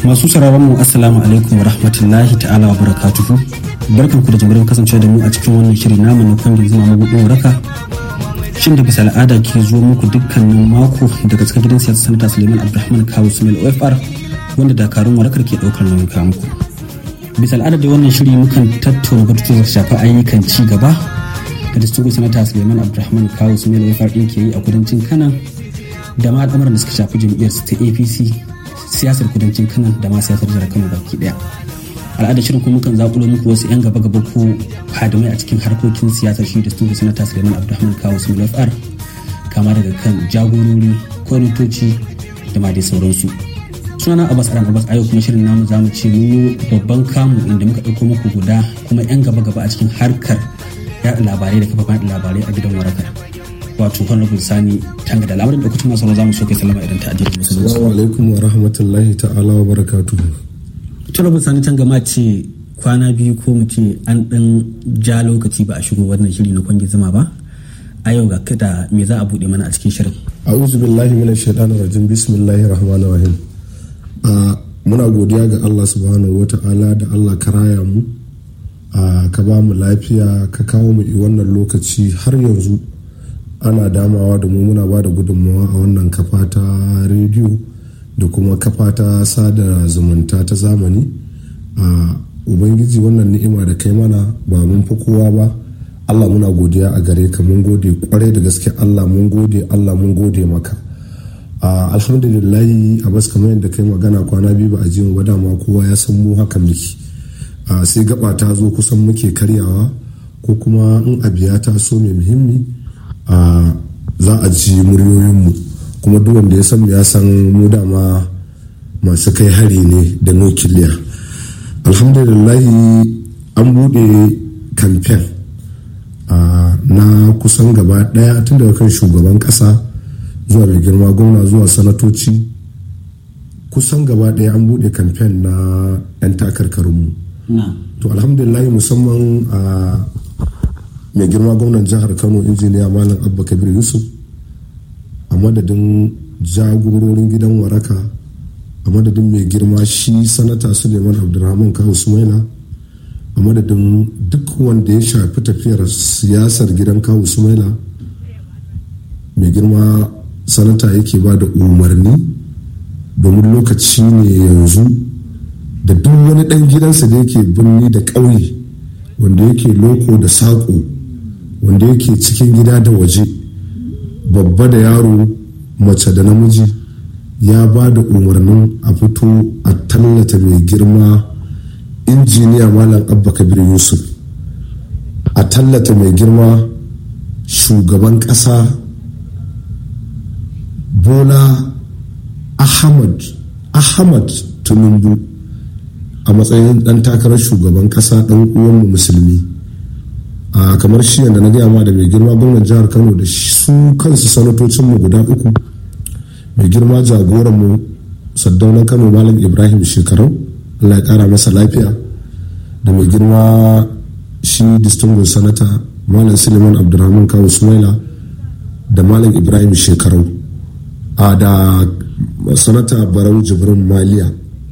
masu sauraron mu assalamu alaikum wa rahmatullahi ta'ala wa barakatuhu barkan ku da jimirin kasance da mu a cikin wannan shiri namu na kwangin zuma mabudin waraka shin da bisa al'ada ke zo muku dukkanin mako daga cikin gidan siyasa sanata suleiman abdulrahman kawo sumel ofr wanda dakarun warakar ke daukar nauyin kawo muku bisa al'ada da wannan shiri mukan tattauna batutuwa da shafi ayyukan ci gaba da distinguished sanata suleiman abdulrahman kawo sumel ofr din ke yi a kudancin kanan da ma al'amuran da suka shafi jam'iyyar ta apc siyasar kudancin kanan da ma siyasar jihar kano baki daya al'adar shirin kuma kan zakulo muku wasu 'yan gaba gaba ko hadimai a cikin harkokin siyasar shi da su da sanata suleiman abdulrahman kawo su fr kama daga kan jagorori kwamitoci da ma dai sauransu sunana abbas aran abbas ayo kuma shirin namu zamu ce mun babban kamu inda muka ɗauko muku guda kuma 'yan gaba gaba a cikin harkar yaɗa labarai da kafafen labarai a gidan warakar wato honorable sani tanga da lamarin lokacin masu za mu so kai salama idan ta ajiyar musulunci. Assalamu alaikum wa rahmatullahi ta'ala wa barakatu. honorable sani tanga ma ce kwana biyu ko mu ce an dan ja lokaci ba a shigo wannan shiri na kwangi zama ba a yau ga kada me za a bude mana a cikin shirin. A'udhu billahi minash shaitanir rajim bismillahir rahmanir rahim. muna godiya ga Allah subhanahu wa ta'ala da Allah ka raya mu ka ba mu lafiya ka kawo mu wannan lokaci har yanzu ana damawa da mu muna ba da gudunmawa a wannan kafa ta rediyo da kuma kafa ta sada zumunta ta zamani a ubangiji wannan ni'ima da kai mana ba mun fi kowa ba allah muna godiya a gare ka mun gode kwarai da gaske allah mun gode allah mun gode maka alhamdulillahi a bas kamar yadda kai magana kwana biyu ba a ji mu dama kowa ya san mu haka miki sai gaba ta zo kusan muke karyawa ko kuma in abiya ta so mai muhimmi a za a ji muryoyinmu kuma duk wanda ya san ya san mu dama masu kai hari ne da nukiliya alhamdulillahi an bude kamfen na kusan gaba daya tun daga kan shugaban kasa zuwa mai girma gwamna zuwa sanatoci kusan gaba daya an bude kamfen na 'yan takarkarinmu to alhamdulillahi musamman a mai girma gwamnan jihar kano injiniya malam abba kabir yusuf a madadin jagororin gidan waraka a madadin mai girma shi sanata suleiman abdulrahman kawo sumaila a madadin duk wanda ya shafi tafiyar siyasar gidan kawo sumaila mai girma sanata yake ba da umarni domin lokaci ne yanzu da duk wani dan gidansa da yake birni da ƙauye wanda yake loko da saƙo wanda yake cikin gida da waje babba da yaro mace da namiji ya ba da umarnin a fito a tallata mai girma injiniya malam abba kabir yusuf a tallata mai girma shugaban ƙasa bola ahmad ahmad tinubu a matsayin ɗan takarar shugaban ƙasa ɗan uwanmu musulmi a kamar shi yadda na gaya ma da mai girma gwamnan jihar kano da su kansu sanatocin mu guda uku mai girma jagoran mu saddaunan kano malam ibrahim shekarau allah ya kara masa lafiya da mai girma shi distinguished sanata malam suleiman abdulrahman kawo sumaila da malam ibrahim shekarau a da sanata barau jibrin maliya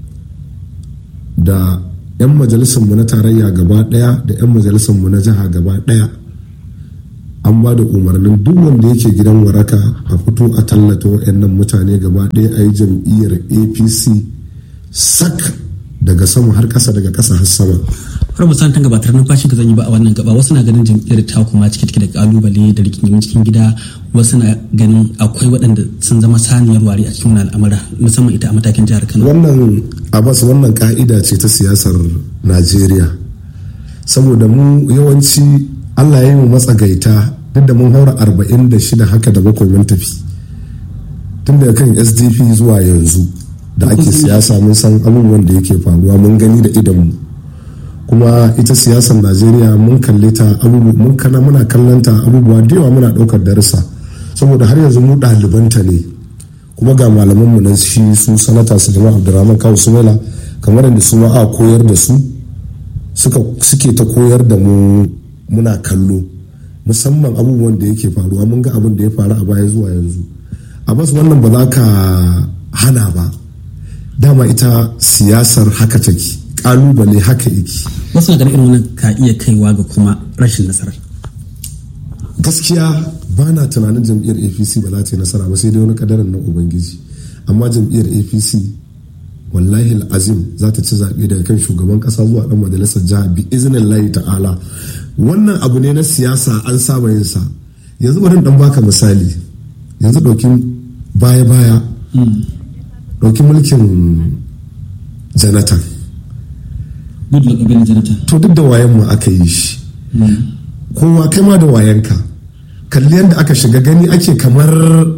da 'yan majalisarmu na tarayya gaba daya da 'yan majalisarmu na jiha gaba daya an ba da umarnin duk wanda yake gidan waraka a fito a tallata waɗannan mutane gaba daya a yi jam'iyyar apc sak daga sama har ƙasa daga ƙasa har sama har musan tan gabatar numfashin ka zan yi ba a wannan gaba wasu na ganin jam'iyyar ta kuma cike take da kalubale da rigingimin cikin gida wasu na ganin akwai waɗanda sun zama saniyar wari a cikin al'amura musamman ita a matakin jihar kano wannan abbas wannan ka'ida ce ta siyasar najeriya saboda mu yawanci allah ya yi mu matsagaita duk da mun haura arba'in da shida haka da bakwai mun tafi tun daga kan sdp zuwa yanzu da ake siyasa mun san abubuwan da yake faruwa mun gani da idonmu kuma ita siyasar najeriya mun kalle ta mun kana muna kallon ta abubuwa da yawa muna ɗaukar darussa saboda har yanzu mu ɗalibanta ne kuma ga malamanmu na shi su sanata suleiman abdurrahman kawo sumaila kamar yadda su ma a koyar da su suke ta koyar da mu muna kallo musamman abubuwan da yake faruwa mun ga abin da ya faru a baya zuwa yanzu a bas wannan ba za ka hana ba dama ita siyasar haka take kalubale haka yake wasu na ganin irin wannan ka iya kaiwa ga kuma rashin nasara gaskiya ba na tunanin jam'iyyar apc ba za ta yi nasara ba sai dai wani kadarin na ubangiji amma jam'iyyar apc wallahi azim za ta ci zaɓe daga kan shugaban ƙasa zuwa ɗan majalisar jiha bi izinin layi ta'ala wannan abu ne na siyasa an saba yin sa yanzu bari dan baka misali yanzu ɗauki baya-baya ɗauki mulkin janatan goodluck abin janatan to duk da wayan mu aka yi shi kowa kai ma da wayanka kalli yadda aka shiga gani ake kamar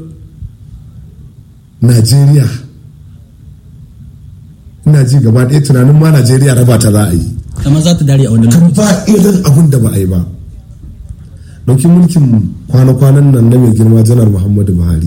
najeriya ina ji gaba ɗaya tunanin ma najeriya raba ta za a yi kamar za ta dare a wannan kan ba irin abin da ba a yi ba ɗauki mulkin kwana-kwanan nan na mai girma janar muhammadu buhari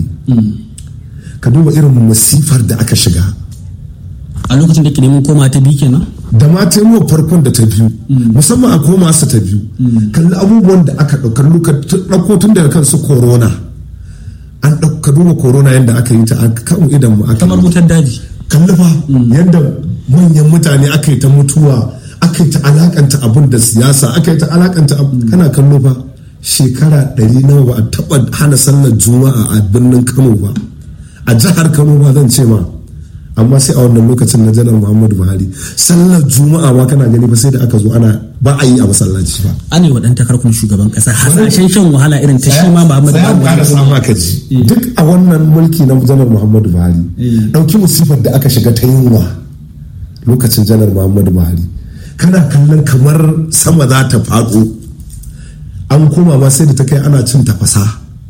ka duba irin masifar da aka shiga a lokacin da ke neman koma ta biyu kenan da ma taimuwa farkon da ta biyu musamman a koma su ta biyu kalli abubuwan da aka ɗauko tun daga kansu corona an ɗauka duba corona yadda aka yi ta a kan idan mu aka kamar wutar daji kalli fa yadda manyan mutane aka yi ta mutuwa aka yi ta alakanta abun da siyasa aka yi ta alakanta kana kallo fa shekara ɗari nawa ba a taɓa hana sallar juma'a a birnin kano ba a jihar kano ba zan ce ma amma sai a wannan lokacin na janar muhammadu buhari sallar juma'a ma kana gani ba sai da aka zo ana ba a yi a masallaci ba an yi waɗanta karkun shugaban ƙasa hasashen shan wahala irin ta shi ma muhammadu buhari ƙara sama ka ji duk a wannan mulki na janar muhammadu buhari ɗauki musifar da aka shiga ta yunwa lokacin janar muhammadu buhari kana kallon kamar sama za ta faɗo an koma ma sai da ta kai ana cin tafasa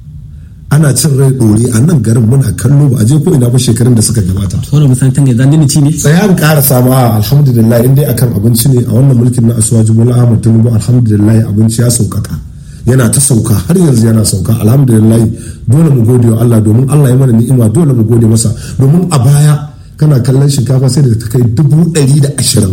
ana cin rai ɗore a nan garin muna kallo ba a je ko ina ba shekarun da suka gabata. Tsoron musantan ne zan ci ne? Tsaya an ƙara samu a alhamdulillah in dai akan abinci ne a wannan mulkin na asuwaji bola ahmad tinubu alhamdulillah abinci ya sauƙaƙa yana ta sauka har yanzu yana sauka alhamdulillah dole mu gode wa Allah domin Allah ya mana ni'ima dole mu gode masa domin a baya kana kallon shinkafa sai da ta kai dubu ɗari da ashirin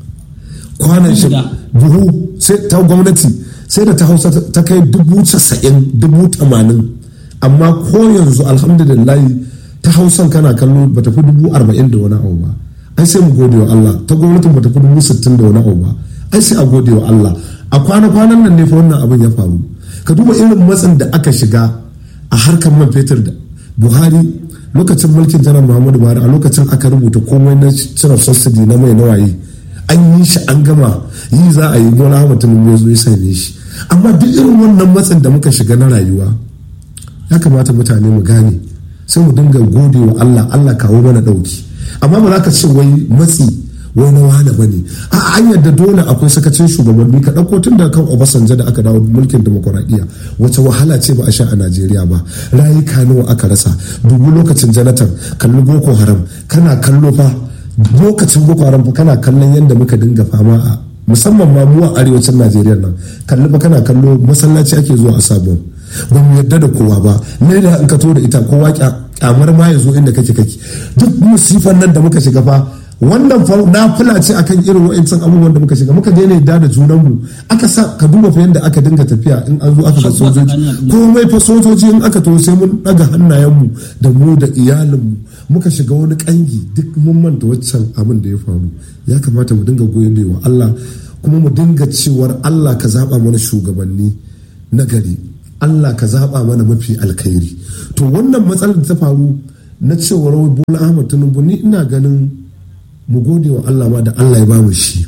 kwanan shi buhu sai ta gwamnati sai da ta hausa ta kai dubu casa'in dubu tamanin amma ko yanzu alhamdulillah ta hausan kana kallo ba tafi dubu arba'in da wani abu ba ai sai mu gode wa Allah ta gwamnatin ba tafi dubu sittin da wani abu ba ai sai a gode wa Allah a kwana-kwanan nan ne fa wannan abin ya faru ka duba irin matsin da aka shiga a harkar man fetur da buhari lokacin mulkin janar muhammadu buhari a lokacin aka rubuta komai na cire subsidy na mai nawaye an yi shi an gama yi za a yi bola mutum ya zo ya same shi amma duk irin wannan matsin da muka shiga na rayuwa ya kamata mutane mu gane sai mu dinga gode wa Allah Allah kawo mana dauki amma ba za ka ce wai matsi wai na wane ba ne a an yadda dole akwai sakacin shugabanni ka ɗauko tun daga kan obasanjo da aka dawo mulkin demokuraɗiyya wace wahala ce ba a sha a najeriya ba rayuka nawa aka rasa dubu lokacin janatan kalli boko haram kana kallo fa lokacin boko haram fa kana kallon yadda muka dinga fama a musamman ma mu a arewacin najeriya nan kalli fa kana kallo masallaci ake zuwa a sabon ba mu yarda da kowa ba ne da in ka to da ita kowa kyamar ma ya zo inda kake kake duk musifan nan da muka shiga fa wannan fa na fula ce akan irin wa'ancan abubuwan da muka shiga muka daina yadda da junanmu aka sa ka duba fa yadda aka dinga tafiya in an zo aka ga sojoji komai fa sojoji in aka to sai mun daga hannayenmu da mu da iyalinmu muka shiga wani kangi duk mun manta waccan abin da ya faru ya kamata mu dinga goyon wa Allah kuma mu dinga cewar Allah ka zaba mana shugabanni na gari Allah ka zaba mana mafi alkhairi to wannan matsalar da ta faru na cewar Bola Ahmad Tinubu ni ina ganin mu gode wa Allah ma da Allah ya bamu shi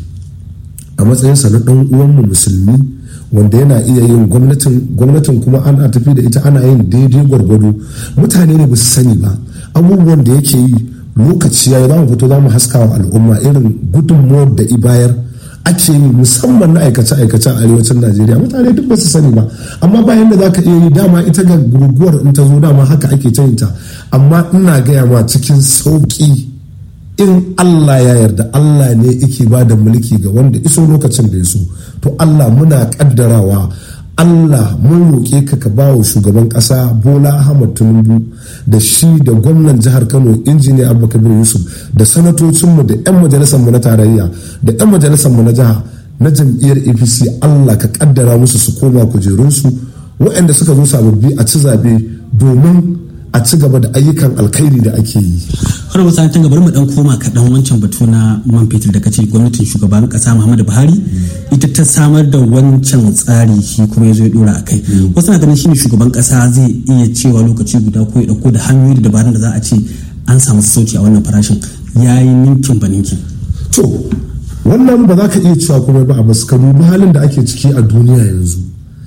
a matsayinsa na ɗan uwanmu musulmi wanda yana iya yin gwamnatin gwamnatin kuma ana tafi da ita ana yin daidai gwargwado mutane ne ba su sani ba abubuwan da yake yi lokaci ya za mu fito za mu haska wa al'umma irin gudunmuwar da ibayar ake yi musamman na aikace-aikace a arewacin najeriya mutane duk ba su sani ba amma bayan da za ka iya yi dama ita ga guguwar in ta zo dama haka ake ta ta amma ina gaya ma cikin sauƙi in Allah ya yarda Allah ne yake ba da mulki ga wanda iso lokacin da ya so to Allah muna kaddarawa Allah mun roƙe ka ka ba wa shugaban ƙasa Bola Ahmad Tinubu da shi da gwamnan jihar Kano injiniya Abubakar Yusuf da sanatocinmu da 'yan majalisar mu na tarayya da 'yan majalisar mu na jiha na jam'iyyar APC Allah ka kaddara musu su koma kujerunsu waɗanda suka zo sababbi a ci zabe domin a ci gaba da ayyukan alkhairi da ake yi har wasu an gaba mu dan koma kaɗan wancan batu na man fetur da kace gwamnatin shugaban kasa Muhammadu Buhari ita ta samar da wancan tsari shi kuma ya zo ya dora a kai wasu na ganin shine shugaban kasa zai iya cewa lokaci guda ko ya dauko da hanyoyi da dabarun da za a ce an samu sauki a wannan farashin yayi ninkin ba ninkin to wannan ba za ka iya cewa kuma ba a basu ka dubi halin da ake ciki a duniya yanzu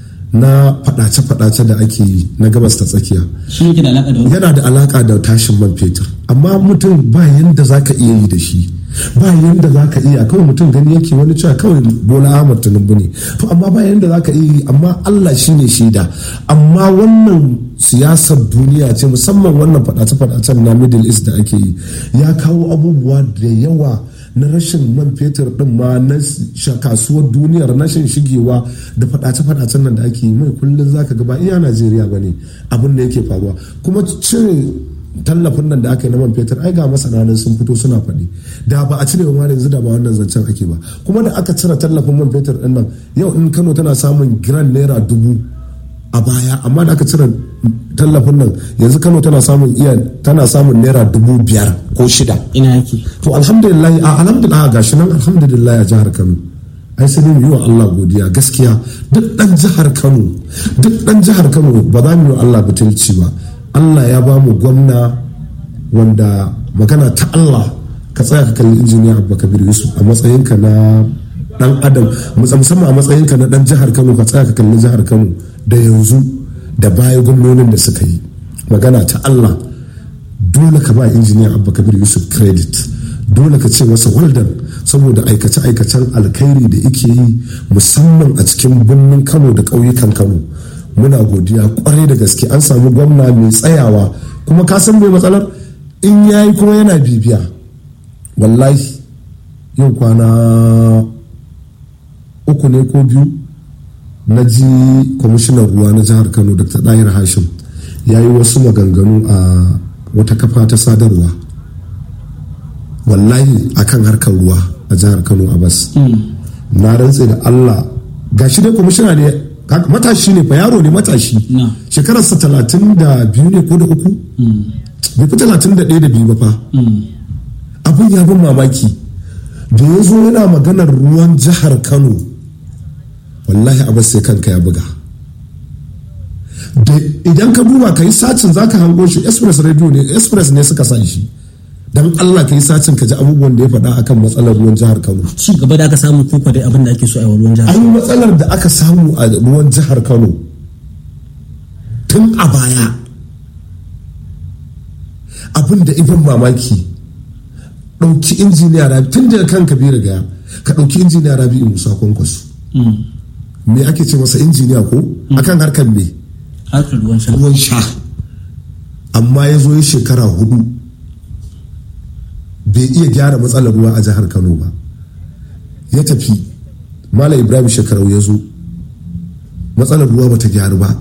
na fadace-fadace da ake yi na gabas ta tsakiya shi yake da alaka da yana da alaka da tashin man fetur amma mutum ba yanda za ka iya yi da shi ba yanda za ka iya kawai mutum gani yake wani cewa kawai bola ahmad tinubu ne to amma ba yanda za ka iya yi amma allah shi ne shaida amma wannan siyasar duniya ce musamman wannan fadace-fadacen na middle east da ake yi ya kawo abubuwa da yawa na rashin man fetur din ma na kasuwar duniyar rashin shigewa da fadace-fadacen nan da ake yi mai kullum zaka ga ba iya najeriya ba ne abin da yake faruwa kuma cire tallafin nan da aka yi na man fetur ai ga masana nan sun fito suna faɗi da ba a cire ma yanzu da ba wannan zancen ake ba kuma da aka cire tallafin man fetur din nan yau in kano tana samun giran naira dubu a baya amma da aka cire tallafin nan yanzu kano tana samun iya tana samun naira dubu biyar ko shida ina yake to alhamdulillah a alhamdulillah gashi nan alhamdulillah a jihar kano ai sai mu yi wa Allah godiya gaskiya duk dan jihar Kano duk dan jihar Kano ba za mu yi wa Allah butulci ba Allah ya ba mu gwamna wanda magana ta Allah ka tsaya ka kalli injiniya Abba Kabir Yusuf a matsayinka na dan adam musamman a matsayinka na dan jihar Kano ka tsaya ka kalli jihar Kano da yanzu da baya gwamnonin da suka yi magana ta Allah dole ka ba injiniya Abba Kabir Yusuf credit dole ka ce masa waldan saboda aikace-aikacen alkhairi da ike yi musamman a cikin birnin kano da ƙauyukan kano muna godiya kwarai da gaske an samu gwamna mai tsayawa kuma ka san mai matsalar in ya yi kuma yana bibiya wallahi yau kwana uku ne ko biyu na ji kwamishinan ruwa na jihar kano dr dahir hashim ya yi wasu maganganu a wata kafa ta sadarwa wallahi akan harkar ruwa a jihar kano a bas na rantse da allah gashi dai kwamishina ne matashi ne fa yaro ne matashi shekararsa talatin da biyu ne ko da uku bai fi talatin da ɗaya da biyu ba fa abin ya bin mamaki da ya zo yana maganar ruwan jihar kano wallahi abin sai kanka ya buga idan ka duba ka yi sacin za ka hango shi express radio ne express ne suka sa shi dan Allah ka yi sacin ka ji abubuwan da ya faɗa akan matsalar ruwan jihar Kano. Ci gaba da aka samu koko dai abin da ake so a ruwan jihar. An matsalar da aka samu a ruwan jihar Kano tun a baya abin da ibin mamaki ɗauki injiniya rabi tun daga kan kabiru gaya ka ɗauki injiniya rabi musa kwankwaso me ake ce masa injiniya ko akan harkar me harkar ruwan sha ruwan sha amma ya zo yi shekara hudu bai iya gyara matsalar ruwa a jihar kano ba ya tafi malam ibrahim shekarau ya zo matsalar ruwa bata gyaru ba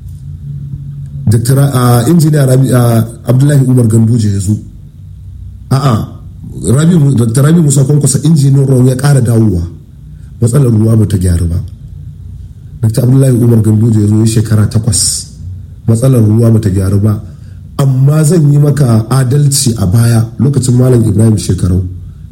injiniya abdullahi umar ganduje ya zo a'a dr rabi musa kwankwasa injiniyan ruwa ya kara dawowa matsalar ruwa bata gyaru ba dr abdullahi umar ganduje ya zo ya shekara takwas matsalar ruwa bata gyaru ba amma zan yi maka adalci a baya lokacin malam ibrahim shekarau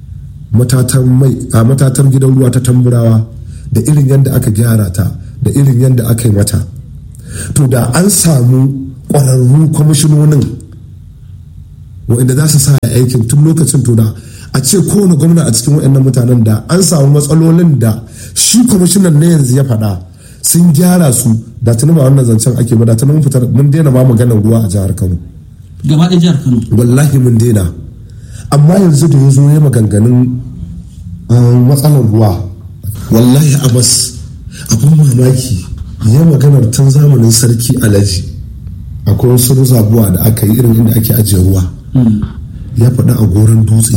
matatar gidan ruwa ta tamburawa da irin yadda aka gyara ta da irin yadda aka yi mata to da an samu ƙwararru kwamishinonin waɗanda za su sa aikin tun lokacin to da a ce kowane gwamna a cikin waɗannan mutanen da an samu matsalolin da shi kwamishinan na yanzu ya faɗa sun gyara su da tuni ba wannan zancen ake ba da tuni mun fitar mun daina ma maganar ruwa a jihar Kano gaba ɗaya jihar Kano wallahi mun daina amma yanzu da ya zo ya maganganun matsalar ruwa wallahi abas abin mamaki ya maganar tun zamanin sarki alaji akwai wasu zabuwa da aka yi irin inda ake ajiye ruwa ya faɗa a goron dutse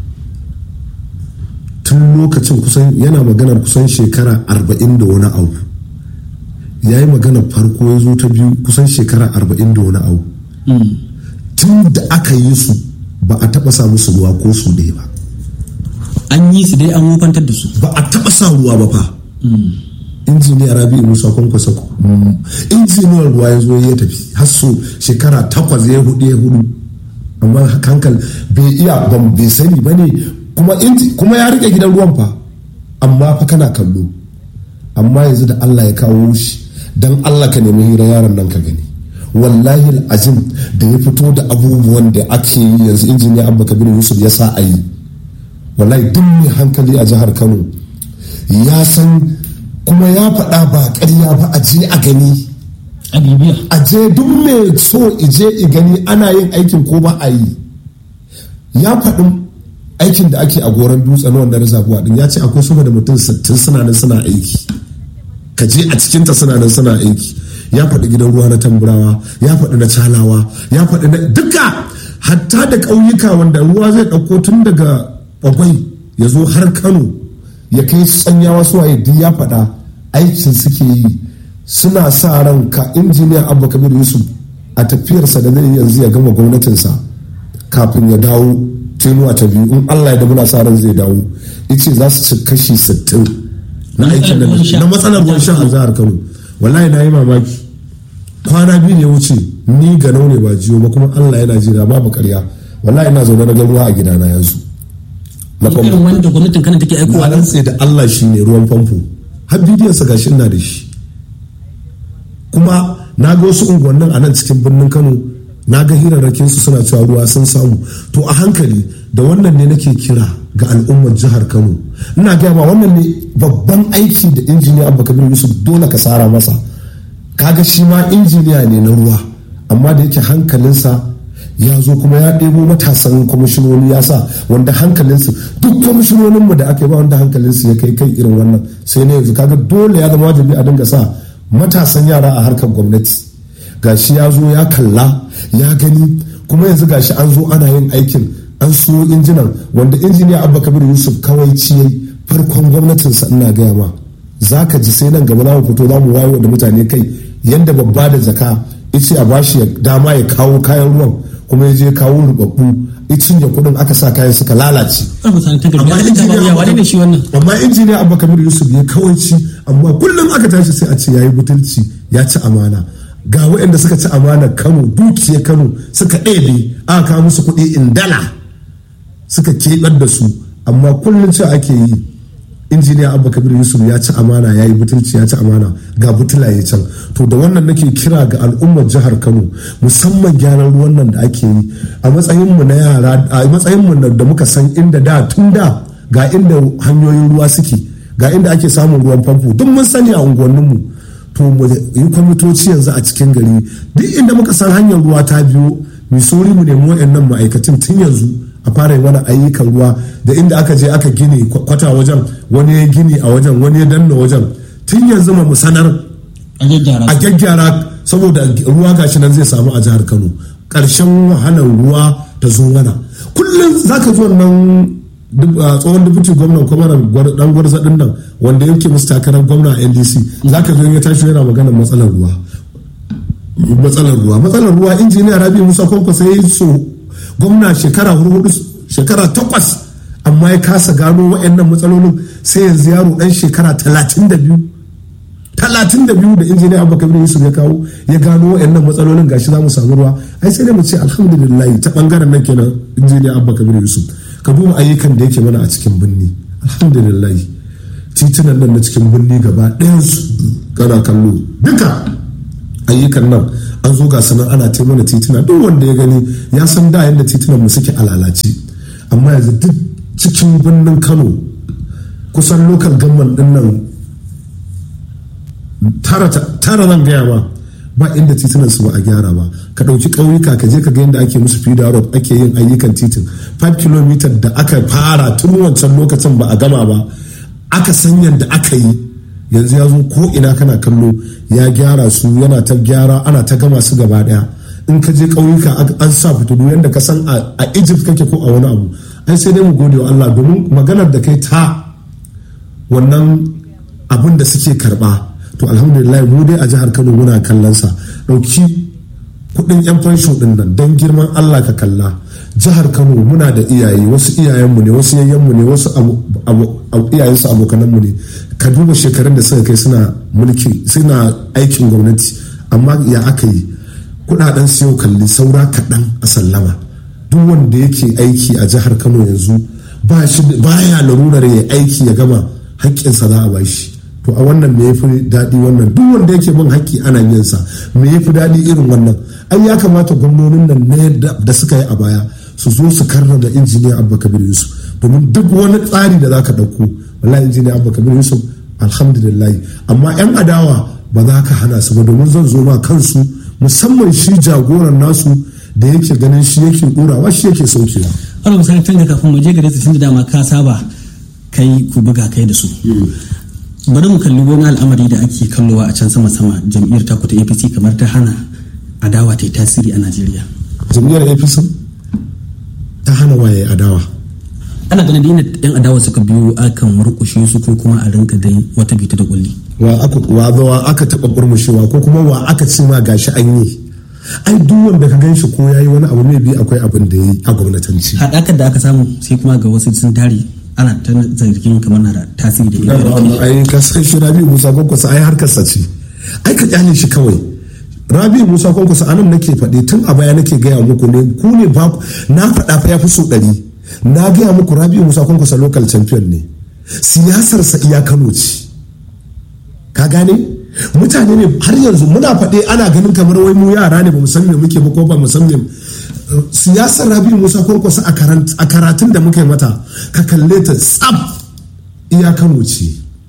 tun lokacin kusan yana maganar kusan shekara arba'in da wani abu ya yi maganar farko ya zo ta biyu kusan shekara arba'in da wani abu tun da aka yi su ba a taɓa sa musu ruwa ko su ɗaya ba an yi su dai an wofantar da su ba a taɓa sa ruwa ba fa injiniya rabi musa kwankwasa injiniyar ruwa ya zo ya tafi har so shekara takwas ya hudu ya hudu amma hankal bai iya ban bai sani ba ne kuma ya rike gidan ruwan fa amma fa kana kallo amma yanzu da allah ya kawo shi don allah ka nemi hira yaron nan ka gani wallahi azim da ya fito da abubuwan da ake yi yanzu injiniya abba kabir yusuf ya sa a yi wallahi duk mai hankali a jihar kano ya san kuma ya faɗa ba ƙarya ba a je a gani a je duk mai so ije i gani ana yin aikin ko ba a yi ya faɗin aikin da ake a goron dutse na wanda reservoir din ya ce akwai sama da mutum 60 suna nan suna aiki ka je a cikinta suna nan suna aiki ya faɗi gidan ruwa na tamburawa ya faɗi na calawa ya faɗi na duka hatta da ƙauyuka wanda ruwa zai ɗauko tun daga bagwai ya zo har kano ya kai tsanyawa suwaye duk ya faɗa aikin suke yi suna sa ran ka injiniya abba kabir yusuf a tafiyarsa da zai yanzu ya gama gwamnatinsa kafin ya dawo tenuwa ta biyu in allah ya da muna sa ran zai dawo ice za su ci kashi 60 na aikin da na matsalar ruwan sha a jihar kano wallahi na yi mamaki kwana biyu ne wuce ni ga ne ba jiyo ba kuma allah yana jira babu karya wallahi ina zaune na ruwa a gidana yanzu na famfo wanda gwamnatin kana take aikowa na rantse da allah shi ne ruwan famfo har bidiyon sa gashi ina da shi kuma na ga wasu unguwannin a nan cikin birnin kano na ga hirarrakin su suna cewa ruwa sun samu to a hankali da wannan ne nake kira ga al'ummar jihar kano ina gaya ma wannan ne babban aiki da injiniya abba kabir yusuf dole ka sara masa kaga shi ma injiniya ne na ruwa amma da yake hankalinsa ya zo kuma ya ɗebo matasan kwamishinoni ya sa wanda hankalinsu duk kwamishinoninmu da aka yi ba wanda hankalinsu ya kai kai irin wannan sai na yanzu kaga dole ya zama wajibi a dinga sa matasan yara a harkar gwamnati gashi ya zo ya kalla ya gani kuma yanzu gashi an zo ana yin aikin an so injinan wanda injiniya abba kabir yusuf kawai ciyai farkon gwamnatinsa ina gaya ma za ka ji sai nan gaba za mu fito za mu wayo da mutane kai yadda babba da jaka ice a bashi dama ya kawo kayan ruwan kuma ya je kawo rubabbu icin ya kudin aka sa kayan suka lalace amma injiniya abba kabir yusuf ya kawaici amma kullum aka tashi sai a ce yayi butulci ya ci amana ga waɗanda suka ci amana kano dukiyar kano suka ɗebe aka kawo musu kuɗi in dala suka keɓar da su amma kullum ce ake yi injiniya abba kabir yusuf ya ci amana ya yi butulci ya ci amana ga butulaye can to da wannan nake kira ga al'ummar jihar kano musamman gyaran ruwan nan da ake yi a matsayinmu na yara a matsayinmu da muka san inda da tun da ga inda hanyoyin ruwa suke ga inda ake samun ruwan famfo duk mun sani a unguwanninmu to mu yi kwamitoci yanzu a cikin gari duk inda muka san hanyar ruwa ta biyo mu sauri mu nemi waɗannan ma'aikatan tun yanzu a fara wani ayyukan ruwa da inda aka je aka gini kwata wajen wani ya gini a wajen wani ya danna wajen tun yanzu ma mu sanar a gyaggyara saboda ruwa gashi nan zai samu a jihar kano ƙarshen wahalar ruwa ta zo mana kullum za ka zo nan tsohon dubuti gwamnan kwamarar dan gwarza din nan wanda yake musu takarar gwamna a ndc za ka zo ya tashi yana maganar matsalar ruwa matsalar ruwa matsalar ruwa injiniya rabi musa kwankwasa ya yi so gwamna shekara hudu shekara takwas amma ya kasa gano waɗannan matsalolin sai yanzu yaro ɗan shekara talatin da biyu talatin da biyu da injiniya abu kabir yusuf ya kawo ya gano waɗannan matsalolin gashi za mu samu ruwa ai sai dai mu ce alhamdulillah ta bangaren nan kenan injiniya abu kabir yusuf ka duba ayyukan da yake mana a cikin birni alhamdulillah titunan nan na cikin birni gaba ɗayansu kana kallo duka ayyukan nan an zo ga sanar ana ta mana tituna duk wanda ya gani ya san da yadda titunan mu suke a lalace amma yanzu duk cikin birnin kano kusan lokal gamman din nan tara zan gaya ma ba inda titunan su ba a gyara ba ka ɗauki ƙauyuka ka je ka ga yadda ake musu fida road ake yin ayyukan titin 5 km da aka fara tun wancan lokacin ba a gama ba aka san yadda aka yi yanzu ya zo ko ina kana kallo ya gyara su yana ta gyara ana ta gama su gaba daya in ka je ƙauyuka an sa fitilu yadda ka san a egypt kake ko a wani abu ai sai dai mu gode wa allah domin maganar da kai ta wannan abin da suke karba to alhamdulillah mu dai a jihar kano muna kallon sa ɗauki kudin yan fansho din nan don girman allah ka kalla jihar kano muna da iyaye wasu iyayenmu ne wasu yayyenmu ne wasu iyayensu abokananmu ne ka duba shekarun da suka kai suna mulki suna aikin gwamnati amma ya aka yi kudaden siyo kalli saura kaɗan a sallama duk wanda yake aiki a jihar kano yanzu ba ya larurar ya aiki ya gama haƙƙinsa za a bashi to a wannan me ya fi daɗi wannan duk wanda yake bin haƙƙi ana yin sa me ya fi daɗi irin wannan ai ya kamata gwamnonin nan ne da suka yi a baya su zo su karra da injiniya abba kabir yusuf domin duk wani tsari da za ka ɗauko wallahi injiniya abba kabir yusuf alhamdulillah amma yan adawa ba za ka hana su ba domin zan zo ma kansu musamman shi jagoran nasu da yake ganin shi yake ɗorawa shi yake saukewa. Allah misali tun da kafin mu je gare su tun da dama ka saba kai ku buga kai da su. bari mu kalli wani al'amari da ake kallowa a can sama sama jam'iyyar taku ta apc kamar ta hana adawa ta yi tasiri a najeriya jam'iyyar apc ta hana waye adawa ana ganin inda yan adawa suka biyo akan murkushe su ko kuma a rinka dai wata bita da kulli wa aka wa wa aka taba burmushewa ko kuma wa aka ce ma gashi an yi ai duk wanda ka gan shi ko yayi wani abu mai bi akwai abin da yayi a gwamnatanci hadakar da aka samu sai kuma ga wasu sun tare ana ta zargin kamar na da tasiri da ina ai ka san shi Rabi Musa Kwankwaso ai harkar sa ce ai ka kyale shi kawai Rabi Musa Kwankwaso anan nake faɗi tun a baya nake gaya muku ne ku ne ba na faɗa fa ya fi so ɗari na gaya muku Rabi Musa Kwankwaso local champion ne siyasar sa iya Kano ce ka gane mutane ne har yanzu muna faɗe ana ganin kamar wai mu yara ne ba mu san me muke ba ko ba mu san me siyasar rabi musa kwankwasa a karatun da muka yi mata ka kalle ta tsab iya kano ce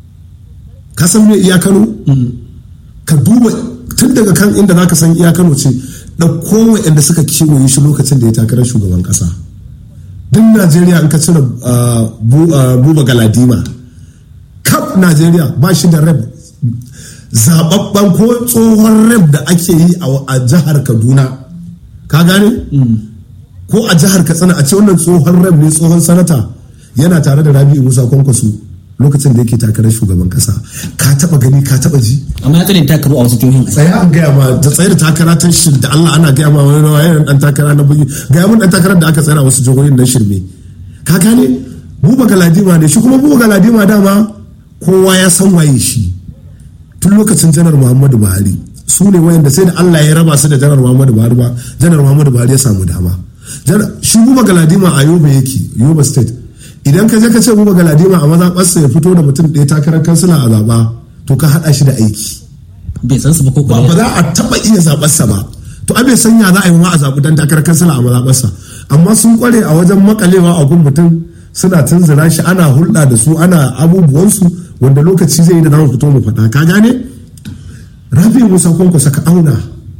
ka san me iya kano ka duba tun daga kan inda zaka san iya kano ce ɗauko inda suka kewaye shi lokacin da ya takarar shugaban ƙasa duk najeriya in ka cire buba galadima kaf najeriya ba shi da rep zababban ko tsohon rep da ake yi a jihar kaduna ka gane ko a jihar katsina a ce wannan tsohon rab ne tsohon sanata yana tare da rabi'u musa kwankwaso lokacin da yake takarar shugaban kasa ka taba gani ka taba ji amma ya tsare takaru a wasu jihohin tsaya an gaya ma da tsaye da takara ta shi da Allah ana gaya ma wani rawa yana dan takara na bugi gaya mun dan takarar da aka tsaya a wasu jihohin na shirme ka gane buba galadima ne shi kuma buba galadima dama kowa ya san waye shi tun lokacin janar muhammadu buhari su ne wayanda sai da Allah ya raba su da janar Muhammadu Buhari ba janar Muhammadu Buhari ya samu dama shi buba galadima a Yoba yake Yoba state idan ka je ka ce buba galadima a mazaɓarsa ya fito da mutum ɗaya takarar kansila a zaɓa to ka haɗa shi da aiki bai san su ba ko ba ba za a taɓa iya zaɓarsa ba to a bai sanya za a yi ma a zaɓi dan takarar kansila a mazaɓarsa amma sun kware a wajen makalewa a gun mutum suna tunzura shi ana hulɗa da su ana abubuwansu wanda lokaci zai yi da za fito mu faɗa ka gane rabi musa kwankwasa ka auna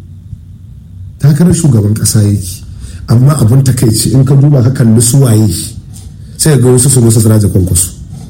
takarar shugaban kasa yake amma abin takaici in ka duba ka kalli su waye sai ga wasu su musu siraja kwankwaso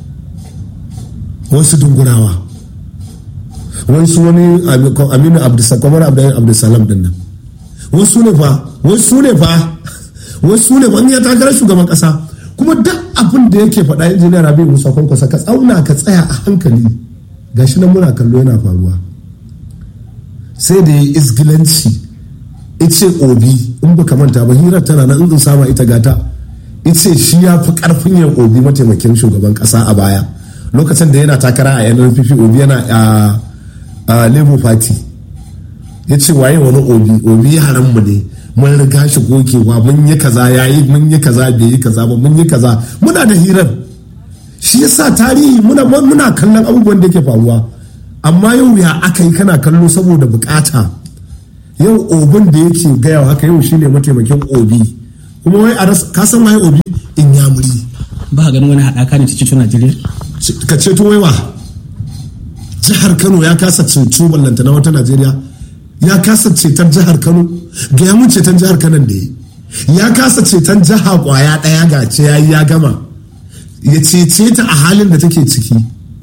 wasu dungurawa wasu wani aminu abdulsakwamar abdulsalam din nan wasu ne fa wasu ne fa wasu ne fa in ya takarar shugaban kasa kuma duk abin da yake faɗa injiniya rabi musa kwankwasa ka tsauna ka tsaya a hankali gashi nan muna kallo yana faruwa sai da ya isgilanci ice obi in ba manta ba hirar tana nan in sama ita gata ice shi ya fi karfin yin obi mataimakin shugaban kasa a baya lokacin da yana takara a nnpp obi yana a labour party ya ce waye wani obi obi yaran mu ne mun riga shi gogewa mun yi kaza yayi mun yi kaza bai yi kaza ba mun yi kaza muna da hirar shi yasa tarihi muna muna kallon abubuwan da ke faruwa amma yau ya aka yi kana kallo saboda bukata yau obin da yake gaya haka yau shine mataimakin obi kuma wai a ka san waye obi in ya muri ba ganin wani haɗaka ne ta ceto najeriya ka ceto waiwa jihar kano ya kasa ceto ballanta na wata najeriya ya kasa ceton jihar kano ga ya mun ceton jihar kano da ya kasa ceton jiha kwaya ɗaya ga ce ya ya gama ya cece ta a halin da take ciki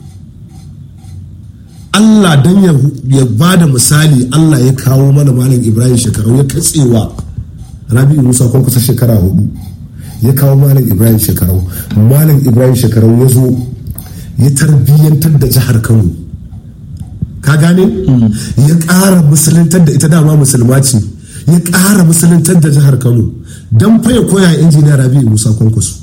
Allah don ya ba da misali Allah ya kawo mana malam Ibrahim shekaru ya katsewa Rabi Musa kwan kusa shekara hudu ya kawo malam Ibrahim shekaru malam Ibrahim shekaru ya zo ya tarbiyyantar da jihar Kano ka gane ya ƙara musuluntar da ita dama musulma ce ya ƙara musuluntar da jihar kano don faya koya injiniya rabi musa kwankwaso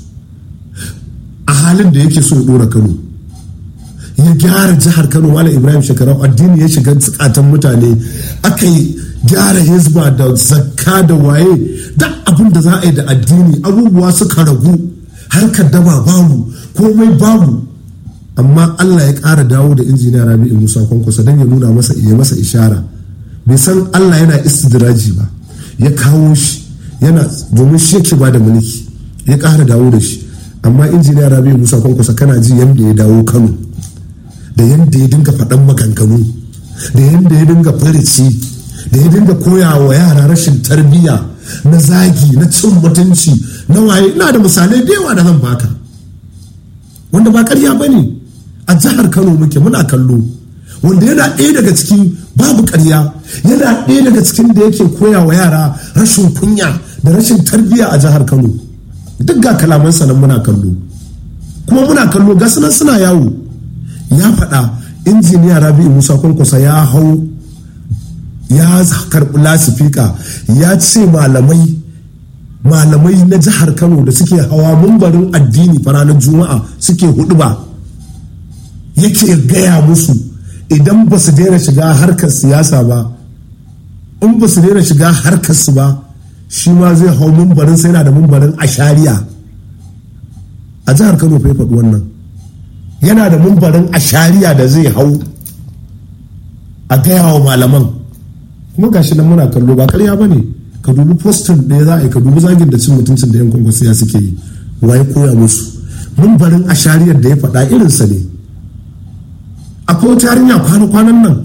a halin da yake so ya ɗora kano ya gyara jihar kano malam ibrahim shekarau addini ya shiga tsakatan mutane aka yi gyara hizba da zakka da waye da abin da za a yi da addini abubuwa suka ragu harkar daba babu komai babu amma allah ya ƙara dawo da injiniya rabi'u musa kwankwasa don ya nuna masa ya masa ishara bai san allah yana istidraji ba ya kawo shi yana domin shi yake ba da mulki ya ƙara dawo da shi amma injiniya rabi'u musa kwankwasa kana ji yadda ya dawo kano da yadda ya dinga faɗan maganganu da yadda ya dinga farici da ya dinga koya wa yara rashin tarbiyya na zagi na cin mutunci na waye ina da misalai da yawa da zan baka wanda ba karya ba ne a jihar kano muke muna kallo wanda yana ɗaya daga cikin babu karya yana ɗaya daga cikin da yake koya wa yara rashin kunya da rashin tarbiyya a jihar kano duk ga kalamansa nan muna kallo kuma muna kallo ga sunan suna yawo ya faɗa injiniya rabi'u musa kwankwasa ya hau ya karɓi lasifika ya ce malamai malamai na jihar kano da suke hawa mumbarin addini ranar juma'a suke hudu ba yake gaya musu idan ba su daina shiga harkar siyasa ba in ba su daina shiga harkar su ba shi ma zai hau mumbarin sai na da mumbarin ashariya a jihar kano fa ya faɗi wannan yana da mumbarin ashariya da zai hau a gaya wa malaman kuma gashi nan muna kallo ba karya ba ne ka dubi postin ɗaya za a yi ka dubi zagin da cin mutuncin da yan kwankwasiya suke yi waye koya musu mumbarin ashariyar da ya faɗa irinsa ne akwai wata yarinya kwana-kwanan nan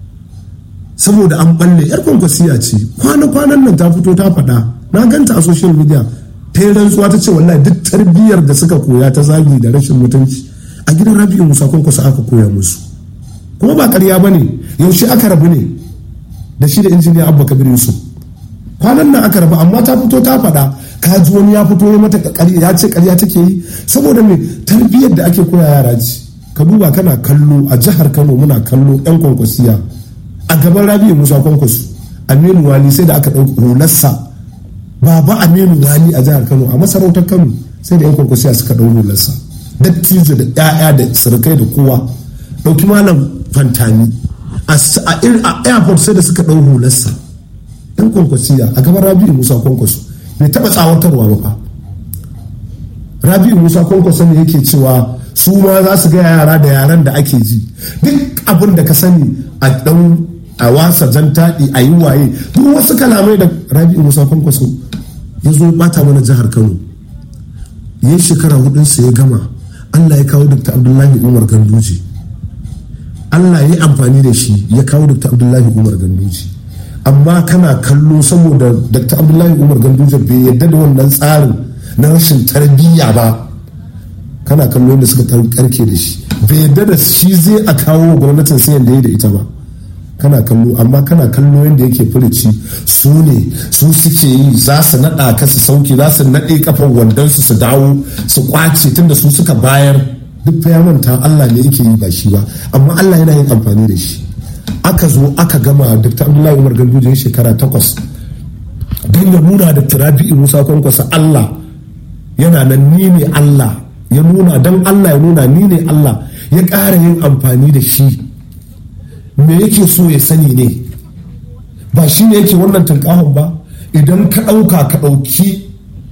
saboda an balle yar kwankwasiya ce kwana-kwanan nan ta fito ta faɗa na ganta a social media ta yi rantsuwa ta ce wallahi duk tarbiyyar da suka koya ta zagi da rashin mutunci a gidan rabi'u musa kwankwasa aka koya musu kuma ba karya ba ne yaushe aka rabu ne da shi da injiniya abba kabir yusuf kwanan nan aka rabu amma ta fito ta faɗa ka ji wani ya fito ya mata ya ce karya take yi saboda me tarbiyyar da ake koya yara ji ka duba kana kallo a jihar kano muna kallo yan kwankwasiya a gaban rabi'u musa kwankwaso aminu wali sai da aka ɗauki hularsa baba aminu wali a jihar kano a masarautar kano sai da yan kwankwasiya suka ɗau hularsa dattijo da 'ya'ya da surukai da kowa ɗauki malam fantani a airport sai da suka ɗau hularsa ɗan kwankwasiya a gaban rabi'u musa kwankwaso bai taɓa tsawatarwa ba fa rabi'u musa kwankwaso ne yake cewa su ma za su gaya yara da yaran da ake ji duk abin da ka sani a ɗan a wasa jan taɗi a yi waye duk wasu kalamai da rabi'u musa kwankwaso ya zo bata mana jihar kano ya shekara hudunsa ya gama allah ya kawo dr abdullahi umar ganduji allah ya yi amfani da shi ya kawo dr abdullahi umar ganduji amma kana kallo saboda dr abdullahi umar ganduji bai yadda da wannan tsarin na rashin tarbiyya ba kana kallo yadda suka karke da shi bai yadda da shi zai a kawo gwamnatin sai yadda ya da ita ba kana kallo amma kana kallo yadda yake furici su ne su suke yi za su naɗa ka su sauki za su naɗe kafar wandonsu su dawo su kwace tunda su suka bayar duk fa ya manta Allah ne yake yi ba shi ba amma Allah yana yin amfani da shi aka zo aka gama Dr. Abdullahi Umar Ganduje shekara takwas don ya nuna da Rabi'u Musa Kwankwasa Allah yana nan ni ne Allah ya nuna don Allah ya nuna ni ne Allah ya ƙara yin amfani da shi me yake so ya sani ne ba shi ne yake wannan tunkahon ba idan ka ɗauka ka ɗauki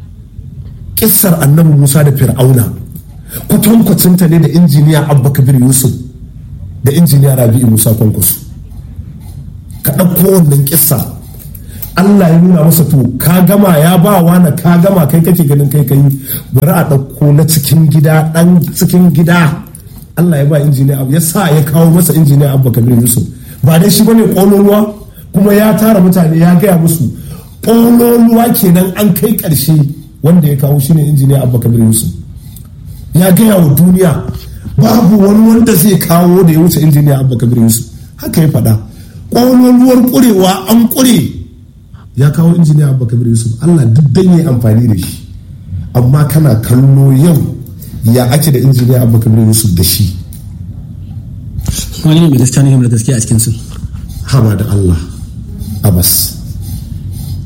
ƙissar annabi musa da fir'auna kwatankwacinta ne da injiniya abba kabir yusuf da injiniya rabi'u musa kwankwaso ka ɗauko wannan ƙissa allah ya nuna masa to ka gama ya ba wa na ka gama kai kake ganin kai kai bari a ɗauko na cikin gida ɗan cikin gida Allah ya ba injiniya abu ya sa ya kawo masa injiniya abu kabir yusuf ba dai shi bane kololuwa kuma ya tara mutane ya gaya musu kololuwa kenan an kai karshe wanda ya kawo shine injiniya abu kabir yusuf ya gaya wa duniya babu wani wanda zai kawo da ya wuce injiniya abu kabir yusuf haka ya faɗa kololuwar kurewa an kure ya kawo injiniya abu kabir yusuf Allah duk dan yi amfani da shi amma kana kallo yau ya ake da injiniya abu kabir yusuf da shi wani ne mai gaskiya ne mai gaskiya a cikin su haba da allah abbas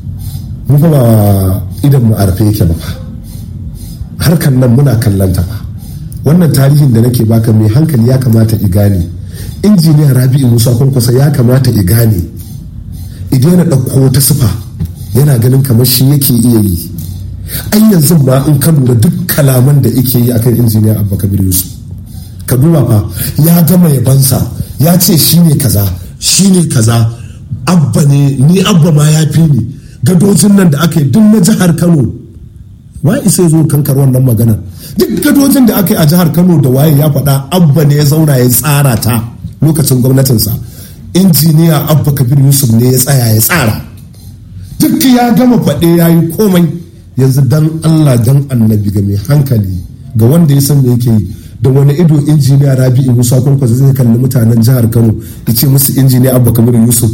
mu fa ba idan mu arfe yake ba fa harkan nan muna kallon ta fa wannan tarihin da nake baka mai hankali ya kamata i gane injiniya rabi'u musa kwankwasa ya kamata i gane idan yana ɗauko ta sufa yana ganin kamar shi yake iya yi ai yanzu ba in ka lura duk kalaman da yake yi akan injiniya abba kabir yusuf ka duba fa ya gama yabansa ya ce shi ne kaza shi ne kaza abba ne ni abba ma ya fi ni gadojin nan da aka yi duk na jihar kano wa isa zo kankar wannan magana duk gadojin da aka yi a jihar kano da waye ya faɗa abba ne ya zauna ya tsara ta lokacin gwamnatinsa injiniya abba kabir yusuf ne ya tsaya ya tsara duk ya gama faɗe ya yi komai yanzu dan allah dan annabi ga mai hankali ga wanda ya san me yake yi da wani ido injiniya rabi'u musa kwankwasa zai kalli mutanen jihar kano da ce musu injiniya abba kabir yusuf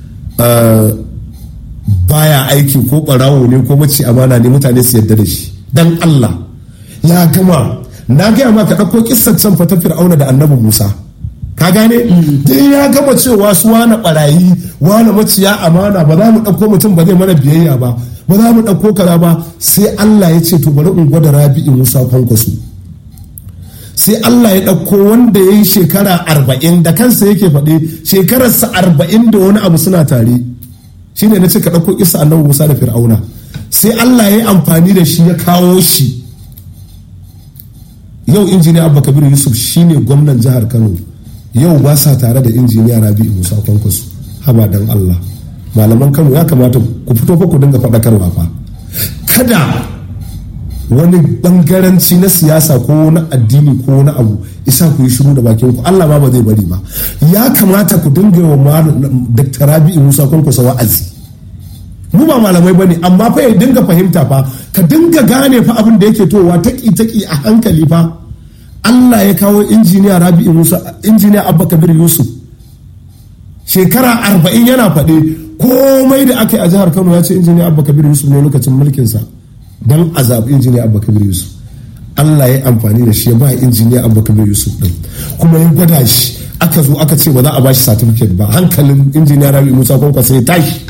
baya aiki ko ɓarawo ne ko mace amana ne mutane su yarda da shi dan allah ya gama na gaya ma ka ɗauko kissar can fata fir'auna da annabi musa ka gane dai ya gama cewa su wane barayi wane maciya amana ba za mu ɗauko mutum ba zai mana biyayya ba ba za mu ɗauko kaza ba sai Allah ya ce to bari in gwada rabi'in musa kwankwaso sai Allah ya ɗauko wanda ya yi shekara arba'in da kansa yake faɗi shekararsa arba'in da wani abu suna tare shine na ce ka ɗauko isa annabi musa da fir'auna sai Allah ya yi amfani da shi ya kawo shi yau injiniya abba kabir yusuf shine gwamnan jihar kano yau ba sa tare da injiniya rabi'u musa kwankwaso haba dan allah malaman kano ya kamata ku fito fa ku dinga faɗakarwa fa kada wani bangaranci na siyasa ko na addini ko na abu isa ku yi shiru da bakin ku allah ma ba zai bari ba ya kamata ku dinga wa dr rabi'u musa kwankwaso wa'azi mu ba malamai bane amma fa ya dinga fahimta fa ka dinga gane fa abin da yake towa taki taki a hankali fa Allah ya kawo injiniya Rabi'u Musa injiniya Abba Kabir Yusuf shekara arba'in yana faɗe komai da aka yi a jihar Kano ya ce injiniya Abba Kabir Yusuf ne lokacin mulkinsa don a zaɓi injiniya Abba Kabir Yusuf Allah ya amfani da shi ya ba injiniya Abba Kabir Yusuf ɗin kuma ya gwada shi aka zo aka ce ba za a ba shi certificate ba hankalin injiniya Rabi'u Musa kwankwasa ya tashi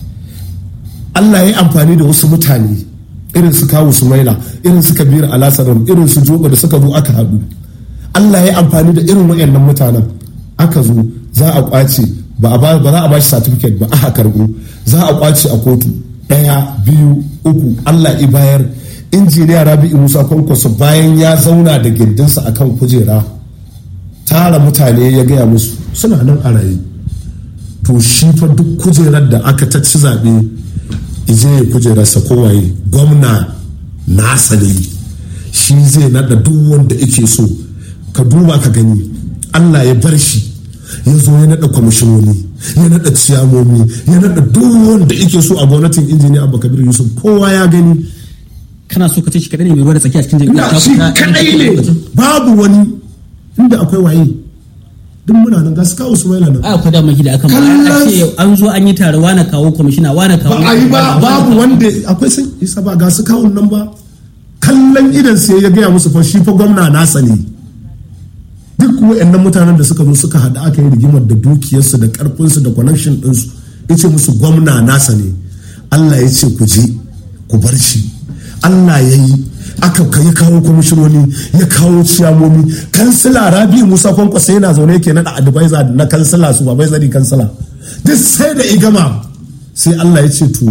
Allah ya amfani da wasu mutane irin su kawu sumaila irin su kabiru alasarar irin su joba da suka zo aka haɗu Allah ya amfani da irin wayannan mutanen aka zo za a kwace ba za a ba shi certificate ba aka karɓo za a kwace a kotu ɗaya biyu uku Allah i bayar injiniya rabi'u musa kwankwaso bayan ya zauna da gindinsa akan kujera tara mutane ya gaya musu suna nan a raye to shi fa duk kujerar da aka ta ci zaɓe ije ya kujerarsa kowaye gwamna nasa ne shi zai nada duk wanda yake so ka duba ka gani allah ya bar shi ya zo ya nada kwamishinoni ya nada ciyamomi ya nada duk wanda yake so a gwamnatin injiniya abu kabir yusuf kowa ya gani kana so ka ce shi kadai ne mai ruwa da tsaki a cikin jami'a shi kadai ne babu wani inda akwai waye duk muna nan ga su kawo su mai nan a akwai damar da aka ma a ce an zo an yi tare wane kawo kwamishina wane kawo ba a yi ba babu wanda akwai sun isa ba ga su kawo nan ba kallon idan sai ya gaya musu fa shi fa gwamna nasa ne duk wayannan mutanen da suka zo suka haɗa aka yi rigimar da dukiyarsu da karfinsu da connection ɗinsu ya ce musu gwamna nasa ne Allah ya ce ku je ku bar shi Allah ya yi aka ya kawo kwamishinoni ya kawo ciyamomi kansila rabi musa kwankwasa yana zaune yake naɗa advisor na kansila su ba bai kansila duk sai da igama sai allah ya ce to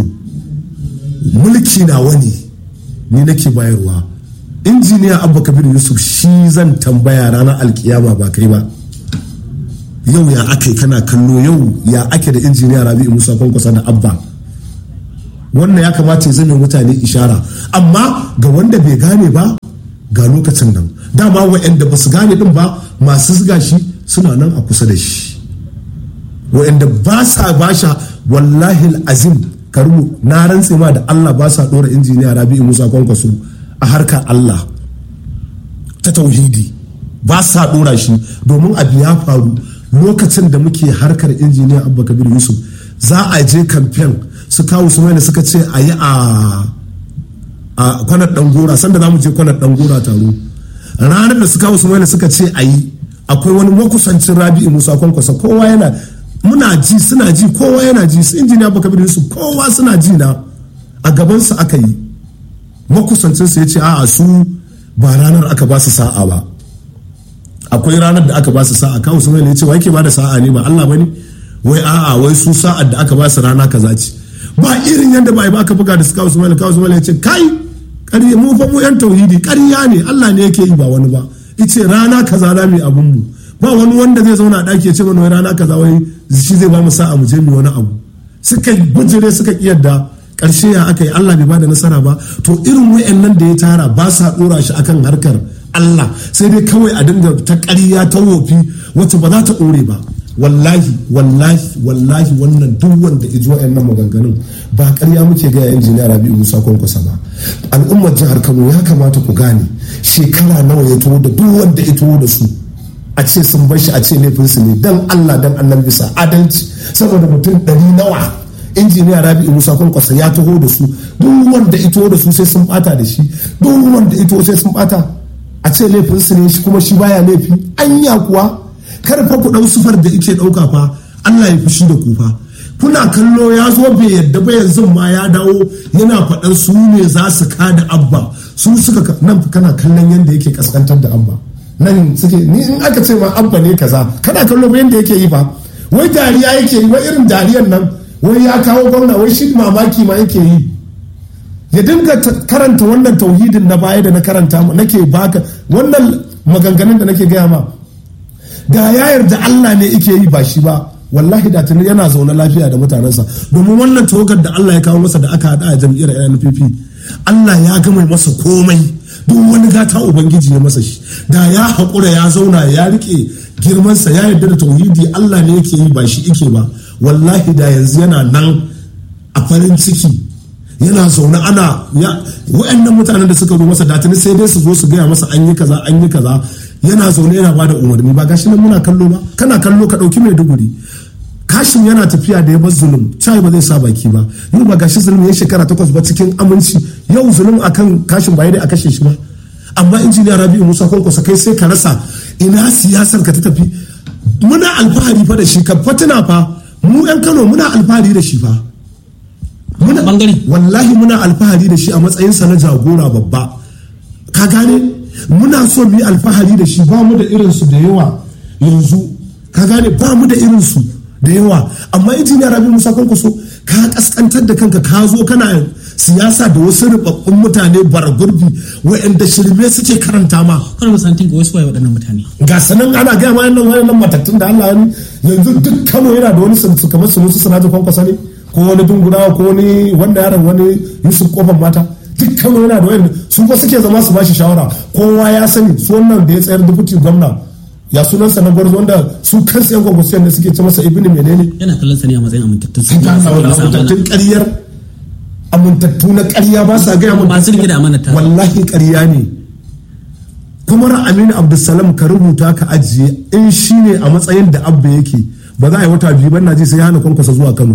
mulki na wani ni nake bayarwa injiniya abba kabir yusuf shi zan tambaya ranar alkiyama ba kai ba yau ya ake kana kallo yau ya ake da injiniya rabi musa kwankwasa da abba wannan ya kamata ya zame mutane ishara amma ga wanda bai gane ba ga lokacin nan dama wa'anda ba su gane din ba masu ziga shi suna nan a kusa da shi wa'anda ba sa basha wallahi azim karmu na rantse ma da Allah ba sa dora injiniya Rabi'u Musa Kwankwaso a harkar Allah ta tauhidi ba sa dora shi domin abu ya faru lokacin da muke harkar injiniya Abba Kabir Yusuf za a je kamfen su kawo su mai suka ce a yi a kwanar dangora sanda za mu je kwanar dangora taro ranar da su kawo su mai suka ce a yi akwai wani makusancin rabi'u musa kwankwasa kowa yana muna ji suna ji kowa yana ji su injiniya baka bin su kowa suna ji na a gabansa aka yi makusancinsa ya ce a'a su ba ranar aka ba su sa'a ba akwai ranar da aka ba su sa'a kawo sun ya ce wa yake ba da sa'a ne ba Allah bane wai a'a wai su sa'ar da aka ba su rana kaza ce ba irin yadda ba aka buga da su kawo sun kawo sun ya ce kai ƙarya mu fa mu yan tauhidi ƙarya ne Allah ne yake yi ba wani ba ice rana kaza za mu yi abun mu ba wani wanda zai zauna a ɗaki ya ce mana wai rana kaza wai shi zai ba mu sa'a mu je mu wani abu suka bujire suka kiyarda karshe ya aka yi Allah bai bada nasara ba to irin wayannan da ya tara ba sa dora shi akan harkar Allah sai dai kawai a dinga ta ƙarya ta wofi wacce ba za ta ɗore ba wallahi wallahi wallahi wannan duk wanda ya ji wayannan maganganun ba ƙarya muke ga injiniya Rabi'u Musa Kwankwasa ba al'ummar jihar Kano ya kamata ku gane shekara nawa ya tuwo da duk wanda ya tuwo da su a ce sun bar shi a ce laifinsu ne dan Allah dan annan bisa adalci saboda mutum ɗari nawa injiniya rabi'u musa kwankwasa ya taho da su duk wanda ito da su sai sun bata da shi duk wanda ito sai sun bata a ce laifinsu ne shi kuma shi baya laifi anya kuwa kar fa ku dau sufar da ike dauka fa Allah ya fushi da ku fa kuna kallo ya zo bai yadda ba yanzu ma ya dawo yana faɗan su ne za su kada abba su suka nan kana kallon yadda yake kaskantar da abba nan suke ni in aka ce ma abba ne kaza kana kallo ba yadda yake yi fa wai dariya yake yi wai irin dariyan nan wai ya kawo gwamna wai shi mamaki ma yake yi ya dinga karanta wannan tauhidin na baya da na karanta nake baka wannan maganganun da nake gaya ma da ya yarda Allah ne yake yi ba shi ba wallahi da tuni yana zaune lafiya da mutanensa domin wannan tawagar da Allah ya kawo masa da aka hada a jam'iyyar NPP Allah ya gama masa komai duk wani gata ubangiji ya masa shi da ya haƙura ya zauna ya rike girmansa ya yarda da tauhidi Allah ne yake yi ba shi ike ba wallahi da yanzu yana nan a farin ciki yana zaune ana wa'annan mutanen da suka zo masa datini sai dai su zo su gaya masa an yi kaza an yi kaza yana zaune yana bada umarni ba gashi nan muna kallo ba kana kallo ka dauki mai duguri kashin yana tafiya da ya bar zulum cai ba zai sa baki ba yau ba gashi zulum ya shekara takwas ba cikin aminci yau zulum akan kashin ba dai a kashe shi ba amma injiniya rabi'u musa kwankwasa kai sai ka rasa ina siyasar ka ta tafi muna alfahari fa da shi ka fatina fa mu yan kano muna alfahari da shi fa muna bangare wallahi muna alfahari da shi a matsayinsa na jagora babba ka gane muna so mu yi alfahari da shi ba mu da irinsu da yawa yanzu ka gane ba mu da irinsu da yawa amma injiniya rabi musa kwankwaso ka kaskantar da kanka ka zo kana siyasa da wasu rubabbun mutane bara gurbi wa'anda shirme suke karanta ma kana musantin ga wasu waye waɗannan mutane ga sanan ana gaya ma yannan wayannan matattun da Allah ya yanzu duk Kano yana da wani su kamar su musu sanaji kwankwasa ne ko wani dungurawa ko wani wanda yaron wani Yusuf kofan mata duk Kano yana da wani su ko suke zama su bashi shawara kowa ya sani su wannan da ya tsayar dubutin gwamna ya sunansa na gwarzo wanda su kansu yan gwagwasiyan da suke ce masa ibini menene yana kallon sa ne a matsayin amintattun su amintattun ƙaryar amintattu na ƙarya ba sa gaya masu rike da amanata wallahi ƙarya ne kuma aminu abdulsalam ka rubuta ka ajiye in shi ne a matsayin da abba yake ba za a yi wata biyu ban ji sai ya hana kwankwasa zuwa kano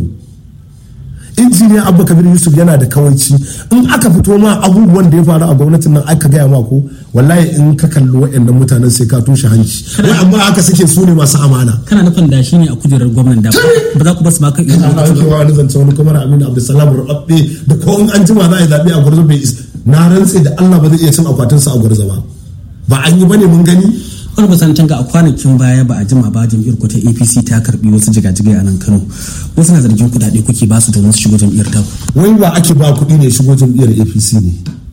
injiniya abba kabir yusuf yana da kawaici in aka fito ma abubuwan da ya faru a gwamnatin nan aka gaya ma ko wallahi in ka kalli waɗannan mutanen sai ka toshe hanci wai amma haka suke su ne masu amana kana nufin da shi ne a kujerar gwamnan da ba za ku basu ba kai ina na ake wani zance wani kamar aminu abdulsalam rubabbe da ko in an jima za a yi zaɓe a gwarzo bai na rantse da allah ba zai iya cin akwatinsa a gwarzo ba ba an yi bane mun gani wani kusantan ga a kwanakin baya ba a jima ba jam'iyyar ku ta apc ta karbi wasu jigajigai a nan kano wasu na zargin kudade kuke ba su domin su shigo jam'iyyar ta wai wa ake ba kuɗi ne shigo jam'iyyar apc ne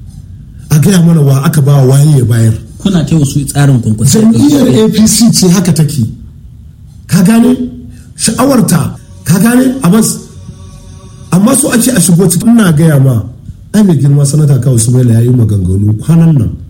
a gaya mana wa aka ba waye ya bayar kuna ta wasu tsarin kwankwasa jam'iyyar apc ce haka take ka gane sha'awarta ka gane amma so ake a shigo cikin ina gaya ma ai mai girma sanata kawai su ya yi maganganu kwanan nan